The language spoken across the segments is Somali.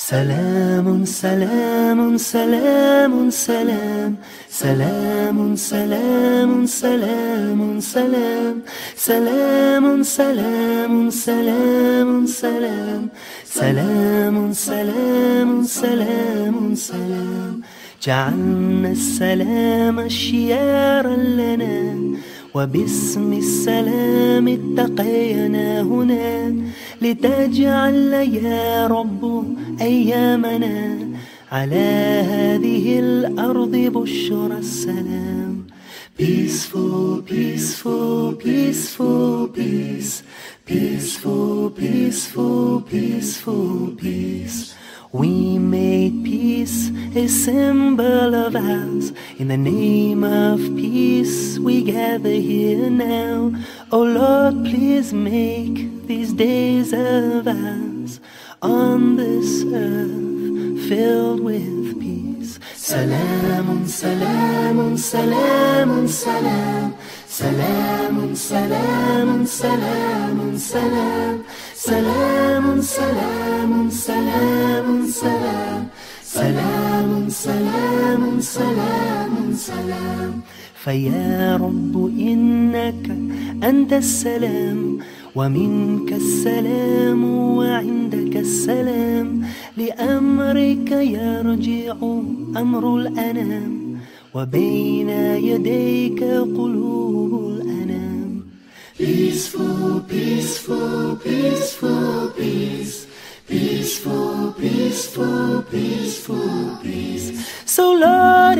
سلام سلام سلام سلام سلام سلام سلام سلام سلام سلام سلام سلام سلام سلام سلام سلام جعلنا السلام شيارا لنا وباسم السلام اتقينا هنا لتجعل يا رب أيامنا على هذه الأرض بشرى السلام Peaceful, peaceful, peaceful, peace Peaceful, peaceful, peaceful, peace We made peace a symbol of ours. In the name of peace, we gather here now. Oh Lord, please make these days of ours on this earth filled with peace. Salam, salam, salam, salam. Salam, salam, salam, salam. سلام سلام سلام سلام سلام سلام سلام سلام فيا رب إنك أنت السلام ومنك السلام وعندك السلام لأمرك يرجع أمر الأنام وبين يديك قلوب الأنام Peaceful, peaceful, peaceful, peace. Peaceful, peaceful, peaceful, peace. So, Lord,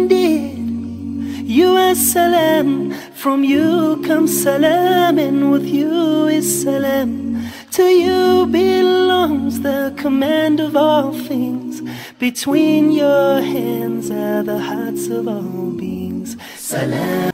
indeed, you are salam. From you comes salam, and with you is salam. To you belongs the command of all things. Between your hands are the hearts of all beings. Salam.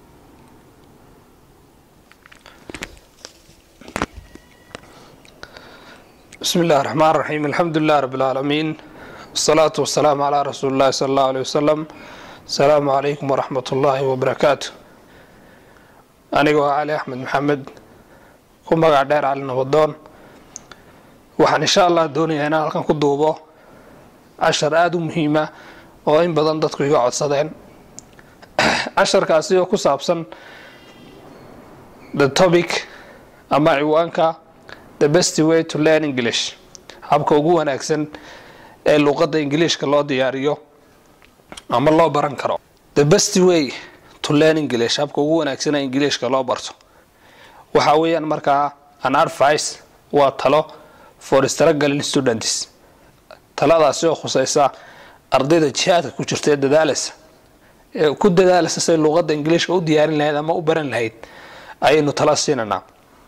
بسم الله الرحمن الرحيم الحمد لله رب العالمين والصلاة والسلام على رسول الله صلى الله عليه وسلم السلام عليكم ورحمة الله وبركاته أنيقو علي أحمد محمد ku magac dheer cali nabadoon waxaan insha allah doonayaa inaan halkan ku duubo cashar aada u muhiima oo in badan dadku iga codsadeen casharkaasi oo ku saabsan the topic ama ciwaanka the best way to learn english habka ugu wanaagsan ee luuqadda ingiliishka loo diyaariyo ama loo baran karo the best way to learn english habka ugu wanaagsan ee ingiliishka loo barto waxa weeyaan markaa an advice waa talo for struggling students taladaasi oo khuseysa ardayda jihaadka ku jirta ee dadaaleysa ee ku dadaaleysa say luuqadda ingiliishka u diyaarin lahayd ama u baran lahayd ayaynu tala siinanaa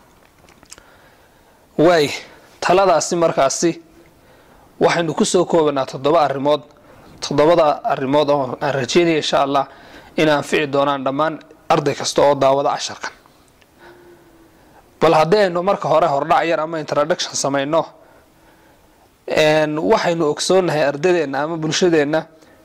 waay taladaasi markaasi waxaynu kusoo koobanaa toddoba arrimood toddobada arrimood oo aan rajeynaya insha allah in anfici doonaan dhammaan arday kasta oo daawada casharkan bal haddii aynu marka hore hordhac yar ama introduction samayno waxaynu ogsoonahay ardadeenna ama bulshadeenna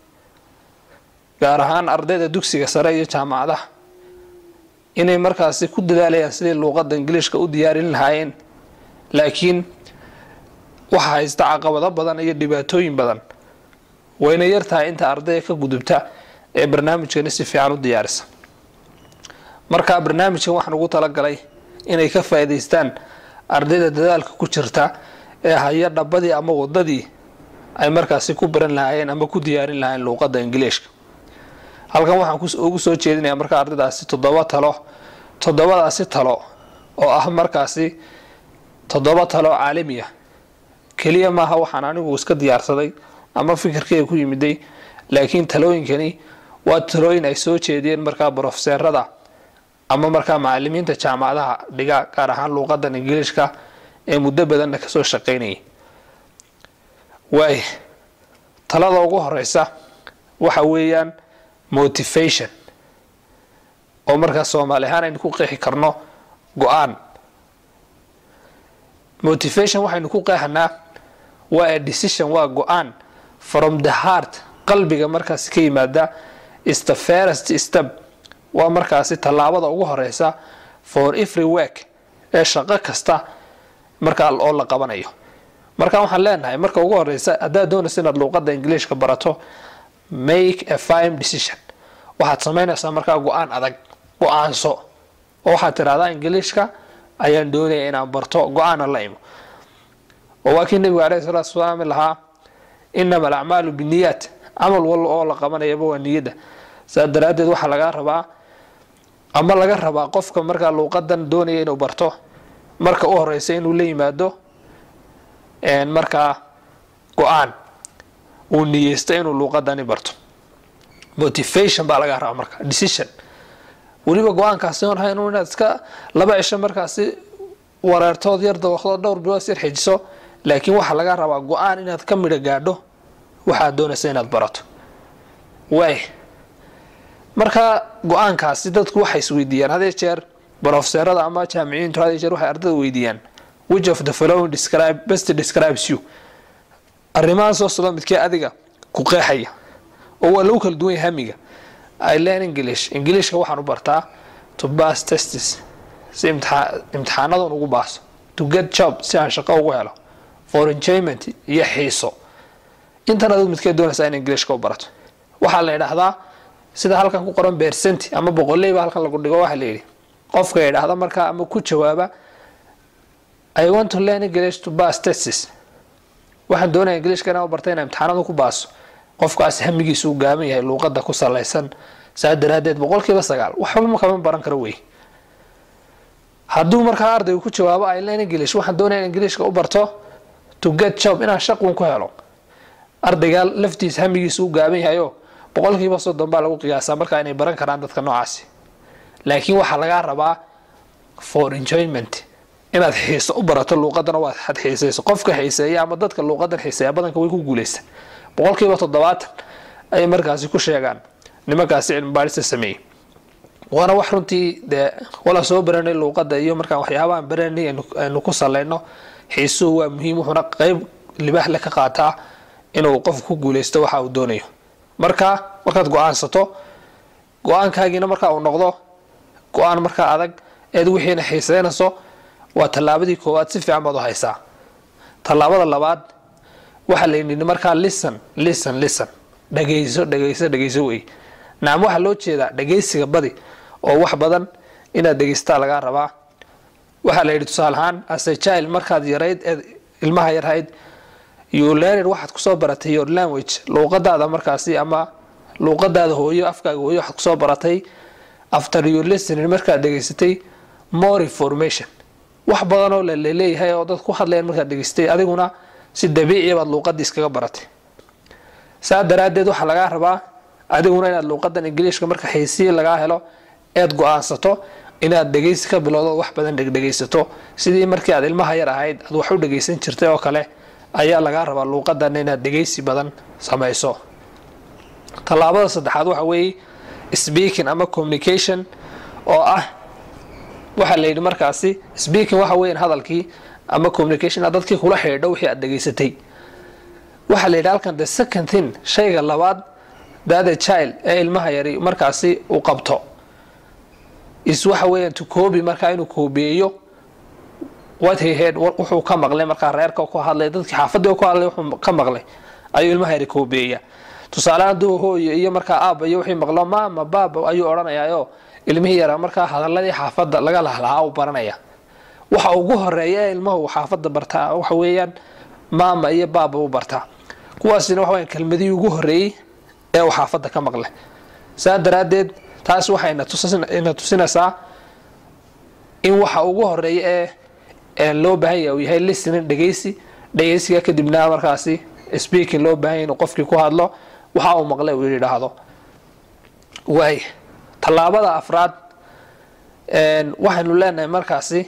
gaar ahaan ardayda dugsiga sare iyo jaamacadaha inay markaasi ku dadaalayaan sidii luuqadda ingiliishka u diyaarin lahaayeen laakiin waxaa haysta caqabado badan iyo dhibaatooyin badan wayna yartahay inta ardayga ka gudubta ee barnaamijkani si fiican u diyaarisa markaa barnaamijkan waxaan ugu talagalay inay ka faa'iidaystaan ardayda dadaalka ku jirta ee haya dhabadii ama wadadii ay markaasi ku baran lahaayeen ama ku diyaarin lahaayeen luuqadda ingiliishka halkan waxaan ugu soo jeedinayaa markaa ardaydaasi toddoba talo toddobadaasi talo oo ah markaasi toddoba talo caalami ah keliya maaha waxaan anigu iska diyaarsaday ama fikirkeyga ku yimiday laakiin talooyinkani waa talooyin ay soo jeediyeen markaa brofeseerada ama markaa macalimiinta jaamacadaha dhiga gaar ahaan luuqadan ingiliishka ee muddo badanna kasoo shaqaynayay waay talada ugu horeysa waxa weeyaan motivation oo markaa soomaali ahaan aynu ku qeexi karno go-aan motivation waxaynu ku qeexanaa waa a decision waa go-aan from the heart qalbiga markaasi ka yimaada is the first step waa markaasi tallaabada ugu horeysa for every work ee shaqo kasta markaa oo la qabanayo marka waxaan leenahay marka ugu horeysa haddaad doonaysa inaad luuqadda ingiliishka barato make a firm decision waxaad samaynaysaa markaa go-aan adag go-aanso oo waxaad tidhahdaa ingiliishka ayaan doonaya inaan barto go-aana la imo oo waa kii nebigu alayhi salatu wasalaam lahaa inama alacmaalu biniyaat camal walba oo la qabanayaba waa niyadda saa daraaddeed waxaa lagaa rabaa ama laga rabaa qofka markaa luuqadan doonaya inuu barto marka u horeysa inuu la yimaado markaa go-aan uu niyeysto inuu luuqadani barto motivation baa laga rabaa marka decision weliba go-aankaasi on ahayn inaad iska laba cisho markaasi wareertood yar dawaqdood dhowr bilood yar xijiso laakiin waxaa laga rabaa go-aan inaad ka midho gaadho waxaad doonaysa inaad barato waay marka go-aankaasi dadku waxay isweydiiyaan hadee jeer brofeserada ama jaamiciyiintu hadee jeer waxay ardada weydiiyaan which of the following describe best describes you arrimahaasoo sida midkee adiga ku qeexaya oo waa lagu kala duwan yahay hamiga i learn english ingiliishka waxaan u bartaa to pass testes si imtixaanadan ugu baaso to get job si aan shaqo ugu helo for enjoyment iyo xiiso intan adug midkee doonaysaa in ingiliishka u barato waxaa la yidhaahdaa sida halkan ku qoran bersenti ama boqoleyba halkan lagu dhigo waxaa layidhi qofka yidhaahda markaa ama ku jawaaba i want to learn english to pass testes waxaan doonaya ingiliishka inaan u barta inaan imtixaanada ku baaso qofkaas hamigiisu u gaaban yahay luuqada ku salaysan saa daraadeed boqolkiiba sagaal waxba kama baran karo wey hadduu markaa ardaygu ku jawaabo i learn english waxaan doonaya in ingiliishka u barto to get job inaan shaqun ku helo ardayga laftiisa hamigiisu u gaaban yahayo boqolkiiba soddon baa lagu qiyaasaa markaa inay baran karaan dadka noocaasi laakiin waxaa lagaa rabaa for enjoyment inaad xiiso u barato luuqadana waad had xiisayso qofka xiiseeya ama dadka luuqadan xiiseeya badanka way ku guuleysta boqolkiiba toddobaatan ayay markaasi ku sheegaan nimankaasi cilmi baadhista sameeyey waana wax runtii dee wala soo baranay luuqada iyo markaan waxyaabahan baranay aynu ku salayno xiisuhu waa muhiim wuxuuna qeyb libaax le ka qaataa inuu qofku ku guuleysto waxa uu doonayo marka markaad go-aansato go-aankaagiina marka uu noqdo go-aan markaa adag eed wixiina xiiseynayso waa tallaabadii koowaad si fiican baad u haysaa tallaabada labaad waxaa la yidhi markaa listen listen listen dhagayso dhagayso dhagayso wey nacam waxaa loo jeedaa dhagaysiga badi oo wax badan inaad dhegaystaa lagaa rabaa waxaa la yidhi tusaale ahaan ase child markaad yarayd eed ilmaha yarhayd you learned waxaad kusoo baratay your language luuqadaada markaasi ama luuqadaada hooyo afkaaga hooyo waxaad kusoo baratay after your listening markaad dhegaysatay more information wax badan oo laleeyahay oo dad ku hadlayan markaad dhegaystay adiguna si dabiiciya baad luuqadii iskaga baratay saa daraadeed waxaa lagaa rabaa adiguna inaad luuqadan ingiliishka marka xiisiyi lagaa helo eed go-aansato inaad dhegaysi ka bilowdo wax badan dhegdhegaysato sidii markii aad ilmaha yar ahayd aad wax u dhegaysan jirtay oo kale ayaa lagaa rabaa luuqadan inaad dhegaysi badan samayso tallaabada saddexaad waxa weeye speaking ama communication oo ah waxaa la yidhi markaasi speaking waxa weeyaan hadalkii ama communication aad dadkii kula xidhiidho wixii aad dhegaysatay waxaa la yidhi halkan the second thing shayga labaad dada child ee ilmaha yari markaasi uu qabto is waxa weeyaan to coobi markaa inuu koobiyeeyo what he heard wuxuu ka maqlay markaa reerka ku hadlay dadkii xaafadii ku hadlay wuxuu ka maqlay ayuu ilmaha yari koobiyeeya tusaale hadduu hooyo iyo markaa aaba iyo wixii maqlo maama baaba ayuu odhanayaayo ilmihii yaraa markaa hadaladii xaafadda laga lahlahaa u baranaya waxa ugu horeeya ee ilmahu xaafadda bartaa waxa weeyaan maama iyo baaba u bartaa kuwaasina waxa weeyaan kelmadihii ugu horeeyey ee uu xaafadda ka maqlay saa daraaddeed taas waxayna tusina tusinaysaa in waxa ugu horeeya ee ee loo baahan yahay uu yahay listening dhegaysi dhegaysiga kadibna markaasi speaking loo baahan yahay inuu qofkii ku hadlo waxa uu maqlay uu yidhaahdo waay tallaabada afraad waxaynu leenahay markaasi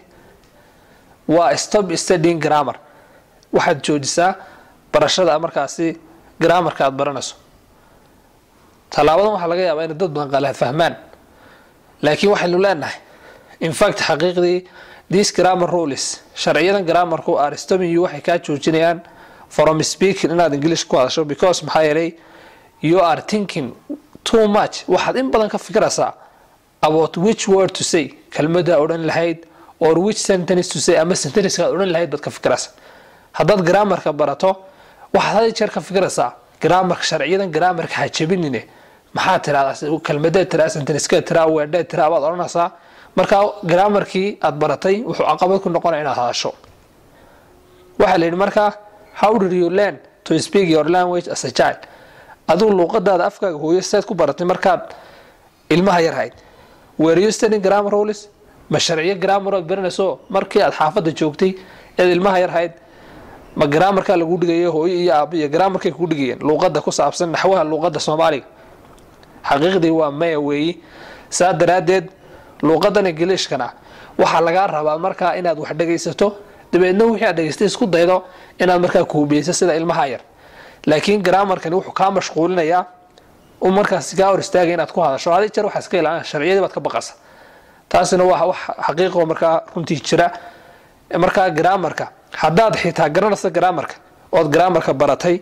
waa stop studying grammar waxaad joojisaa barashada markaasi grammarka aad baranayso tallaabadan waxaa laga yaabaa inay dad badan qalaad fahmaan laakiin waxaynu leenahay infact xaqiiqdii these grammar rules sharciyadan grammarku are stopping you waxay kaa joojinayaan from speaking inaad english ku hadasho because maxaa yeelay you are thinking too much waxaad in badan ka fikiraysaa about which word to say kelmada odhan lahayd or which sentence to say ama sentencekaad odhan lahayd baad ka fikiraysa haddaad graamarka barato waxaad had jeer ka fikiraysaa graamarka sharciyadan graamarka ha jebinine maxaa tirahdaa kelmadeed tiraa senteniskeed tiraa weedheed tiraa baad odhanaysaa markaa graamarkii aad baratay wuxuu caqabad ku noqonaya inaad hadasho waxaa la yidhi markaa how did you learn to speak your language as a child adigu luuqadaada afkaaga hooyo seed ku baratay markaad ilmaha yar hayd were you studying grammar rules ma sharciyo grammar ood baranayso markii aad xaafadda joogtay eed ilmaha yar hayd ma graamarkaa lagu dhigayo hooyo iyo aabo iyo graamarkay kugu dhigayeen luuqada ku saabsan naxwaha luuqada soomaaliga xaqiiqdii waa maya weeyi saa daraaddeed luuqadan ingiliishkana waxaa lagaa rabaa markaa inaad wax dhegaysato dabeedna wixii aad dhegaystay isku daydo inaad markaa kuubiyeyso sida ilmaha yar laakiin graamarkani wuxuu kaa mashquulinayaa u markaas kaa hor istaagay inaad ku hadasho adi jeer waxaa iska ilaalina sharciyadii baad ka baqasa taasina waa wax xaqiiqo markaa runtii jira markaa graamarka haddaad xitaa garanaysa graamarka ood graamarka baratay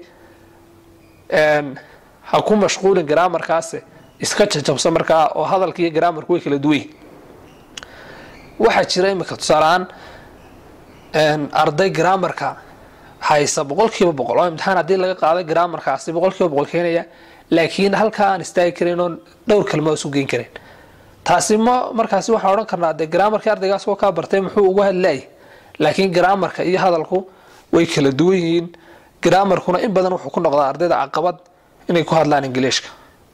ha ku mashquulin graamarkaasi iska jajabso markaa oo hadalka iyo graamarku way kala duwan waxaa jira imika tusaaleaan arday graamarka haysa boqol kiiba boqol oo imtixaan haddii laga qaaday graamarkaasi boqol kiiba boqol keenaya laakiin halkaa aan istaagi karin oon dhowr kalma isu geyn karin taasi ma markaasi waxaan odhan karnaa dee graamarkii ardaygaas oo kaa bartay muxuu uga hadlaayay laakiin graamarka iyo hadalku way kala duwan yihiin graamarkuna in badan wuxuu ku noqdaa ardayda caqabad inay ku hadlaan ingiliishka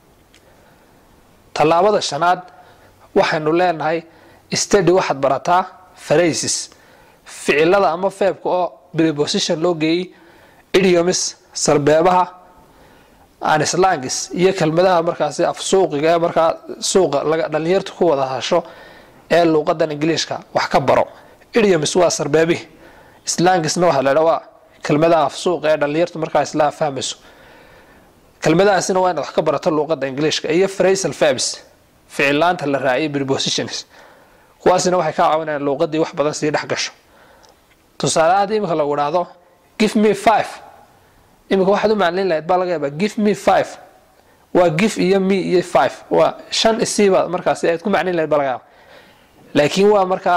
tallaabada shanaad waxaynu leenahay stady waxaad barataa phrases ficilada ama feebka oo preposition loo geeyey idiomis sarbeebaha anislangis iyo kelmadaha markaasi af suuqiga ee markaa suuqa dhalinyartu ku wada hasho ee luuqadan ingiliishka wax ka baro idiomis waa sarbeebihi slangisna waxaa ladha waa kelmadaha af suuqa ee dhalinyartu markaa isla fahmayso kelmadahaasina waa inaad wax ka barato luuqada ingiliishka iyo phrasal verbs ficilaanta la raaciyay prepositions kuwaasina waxay kaa caawinayaan luuqadii wax badan sii dhex gasho tusaale haddii imika lagu idhaahdo give me five imika waxaad u maclin lahayd baa laga yaabaa give me five waa give iyo me iyo five waa shan isiiba markaasi aad ku maclin lahayd baa laga yaaba laakiin waa markaa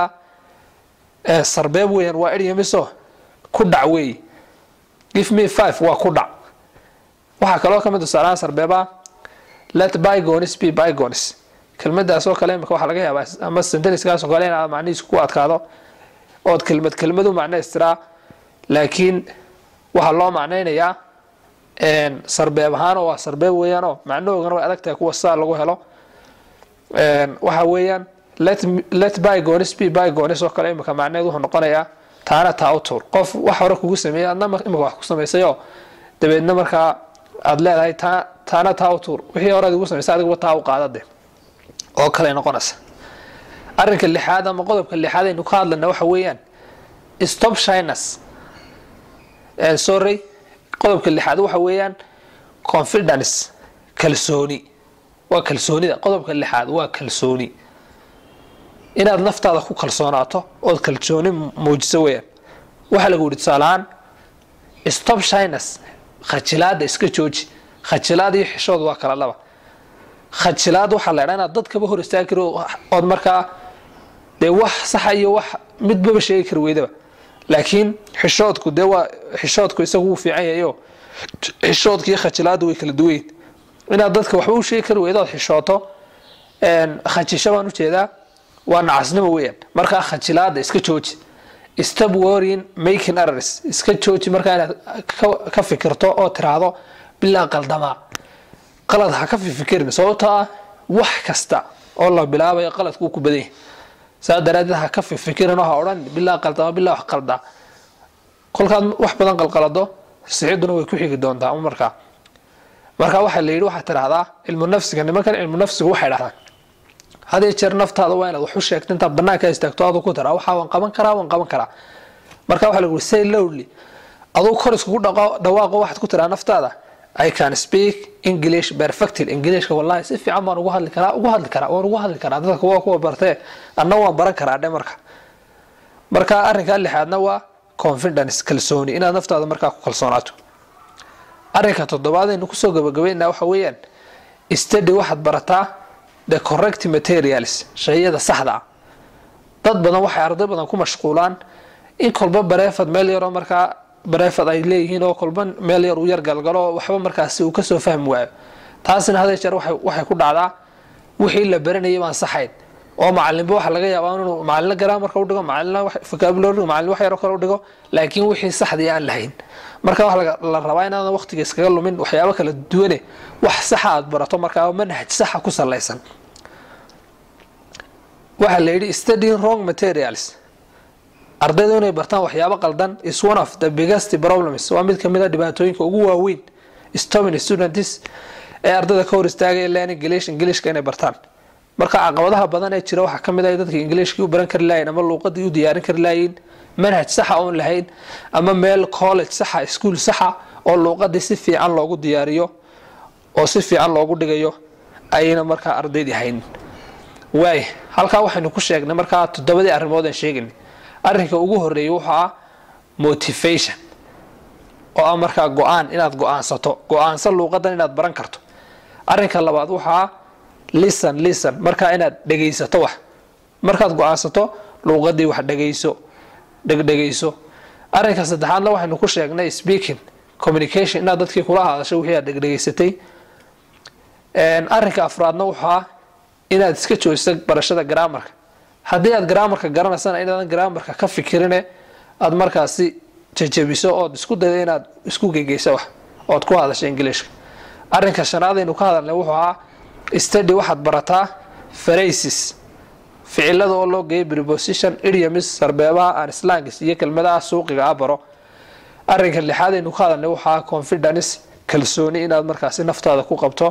sarbeeb weeyaan waa iryamiso ku dhac weeye give me five waa ku dhac waxaa kaloo kamid tusaalahaan sarbeeba let bygones be bygones kelmadaas oo kale imika waxaa laga yaabaa ama senteniskaas oo kale inaad macnihiisu ku adkaado ood kelmad kelmadu macnaystiraa laakiin waxaa loo macnaynayaa sarbeeb ahaan oo waa sarbeeb weeyaanoo macnahoogana way adag tahay kuwa saa lagu helo waxa weeyaan let bygones be bygones oo kale imika macneed wuxuu noqonayaa taana taa u tuur qof wax hore kugu sameeyey adna imika wax ku samaysayoo dabeedna markaa aada leedahay taa taana taa u tuur wixii hore ad igu samaysay adiguba taa u qaadade oo kale noqonaysa arrinka lixaad ama qodobka lixaad aynu ka hadlayna waxa weeyaan stop shyness sorry qodobka lixaad waxa weeyaan confidence kalsooni waa kalsoonida qodobka lixaad waa kalsooni inaad naftaada ku kalsoonaato ood kalsooni muujiso weeyaan waxaa lagu yihi tusaalahaan stop shyness khajilaada iska jooji khajilaad iyo xishood waa kala laba khajilaad waxaa la ydhaa inaad dadkaba hor istaagi kari ood markaa dee wax saxa iyo wax midbaba sheegi kari weydaba laakiin xishoodku dee waa xishoodku isagu wuu fiican yahayo xishoodka iyo khajilaadu way kala duwayn inaad dadka waxba u sheegi kari weydo ood xishooto khajisho baan ujeedaa waa nacasnimo weeyaan markaa khajilaada iska jooji stop worrying making errors iska jooji markaa inaad ka fikirto oo tiraahdo bilaa qaldamaa qalad ha ka fifikirin sababtoo ah wax kasta oo la bilaabayo qaladkuu ku badan yahay saa daraadeed ha ka fifikirin oo ha odhan bilaa qaldama bilaa wax qaldaa kolkaad wax badan qalqalado sixiduna way ku xigi doontaa markaa marka waxaa la yidhi waxaad tidhahdaa cilmu nafsiga nimankan cilmu nafsigu waxay dhahdaan hadii jeer naftaada waa inaad wax u sheegto intaad banaanka istaagto aduu ku tiraa waxaa waan qaban karaa waan qaban karaa marka waxaa lagu say lowdly aduu kor iskugu dhawaaqo waxaad ku tiraa naftaada I can speak English perfectly Englishka wallahi si fiican baan ugu hadli karaa ugu hadli karaa waan ugu hadli karaa dadka kuwa kuwa bartee anna waan baran karaa dhe marka marka arrinka lixaadna waa confidence kalsooni inaad naftaada markaa ku kalsoonaato arrinka toddobaad aynu kusoo gabagabeynaa waxa weeyaan study waxaad barataa the correct materials shayada saxda ah dad badan waxay arday badan ku mashquulaan in kolba bareefad meel yaroo markaa bareefad ay leeyihiin oo kolba meel yar uu yar galgalo waxba markaasi uu kasoo fahmi waayo taasina haday jeer waxay ku dhacdaa wixii la baranayay baan saxayn oo macalinba waxa laga yaabaa inuu macalina garaamarka udhigo macalina vocabulary macalin wax yaro kale udhigo laakiin wixii saxdii aan lahayn marka waxa la rabaa inaadan waqtiga iskaga lumin waxyaabo kala duwane wax saxa aad barato markaa manhaj saxa ku salaysan waxaa la yidhi studying wrong materials ardaydu inay bartaan waxyaabo qaldan is one of the biggest problems waa mid kamid a dhibaatooyinka ugu waaweyn stomin students ee ardayda ka hor istaagaya learning english englishka inay bartaan marka caqabadaha badan ee jira waxaa kamid ah dadka englishkii u baran kari lahayn ama luuqadii u diyaarin kari lahayn manhaj saxa oon lahayn ama meel college saxa school saxa oo luuqadii si fiican loogu diyaariyo oo si fiican loogu dhigayo ayayna markaa ardaydii hayn waay halkaa waxaynu ku sheegnay markaa toddobadii arrimood aan sheegaynay arrinka ugu horeeyay wuxuu ah motivation oo ah markaa go-aan inaad go-aansato go-aansan luuqadan inaad baran karto arrinka labaad wuxuu ah listen listen markaa inaad dhegaysato wax markaad go-aansato luuqadii wax dhegayso dhegdhegayso arrinka saddexaadna waxaynu ku sheegnay speaking communication inaad dadkii kula hadasho wixii aad dhegdhegaysatay arrinka afraadna wuxuu ah inaad iska joojiso barashada garaamarka haddii aad garaamarka garanaysana inaadan garaamarka ka fikirine aada markaasi jajabiso ood isku dayda inaad isku gegeyso wax ood ku hadasho ingiliishka arrinka shanaadaynu ka hadalnay wuxuu ahaa study waxaad barataa phrases ficilada oo loo geeyay preposition idioms sarbeebaha aan slangis iyo kelmadaha suuqiga ah baro arrinka lixaadaynu ka hadalnay wuxuu ahaa confidence kalsooni inaad markaasi naftaada ku qabto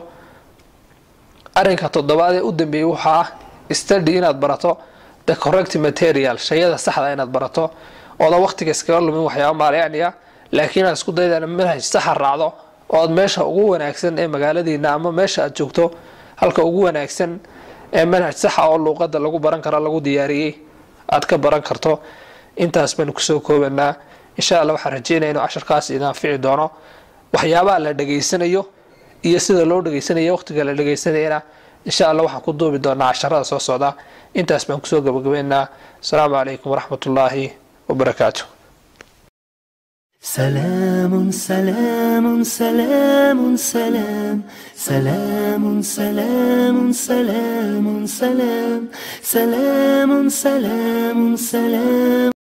arrinka toddobaad ee u dambeeyey wuxuu ah study inaad barato the correct material shayada saxda inaad barato oodan waqtiga iskaga lumin waxyaaba maalyacniya laakiin aad isku dayda manhaj saxa raacdo ood meesha ugu wanaagsan ee magaaladiina ama meesha aad joogto halka ugu wanaagsan ee manhaj saxa oo luuqada lagu baran karo lagu diyaariyey aad ka baran karto intaas baynu kusoo koobanaa insha alla waxaan rajeynaya inuu casharkaas idin anfici doono waxyaabaha la dhegaysanayo iyo sida loo dhegaysanayo waqtiga la dhegaysanayana insha alla waxaan ku duubi doonaa casharada soo socda intaas baan kusoo gabagabeynaa asalaamu calaykum waraxmat ullaahi wabarakaatu سلام سلام سلام سلام سلام سلام سلام سلام سلام سلام سلام